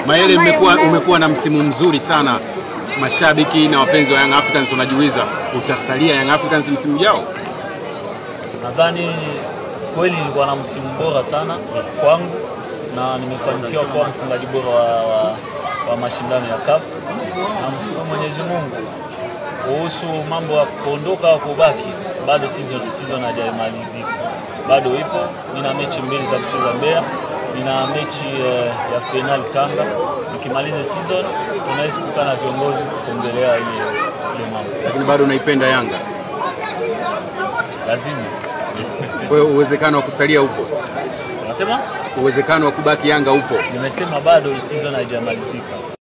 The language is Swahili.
Mayele, umekuwa umekuwa na msimu mzuri sana. Mashabiki na wapenzi wa Young Africans wanajiuliza utasalia Young Africans msimu ujao? Nadhani kweli nilikuwa na msimu bora sana kwangu na nimefanikiwa kuwa mfungaji bora wa, wa, wa mashindano ya CAF. Namshukuru Mwenyezi Mungu. Kuhusu mambo ya kuondoka au kubaki, bado season season haijamalizika, bado ipo. Nina mechi mbili za kucheza Mbeya, nina mechi eh, ya fainali Tanga. Nikimaliza season, tunaweza kukaa na viongozi kuongelea ile ile mambo, Lakini bado unaipenda Yanga, lazima kwa hiyo uwezekano wa kusalia upo, unasema uwezekano wa kubaki Yanga upo. nimesema bado season haijamalizika.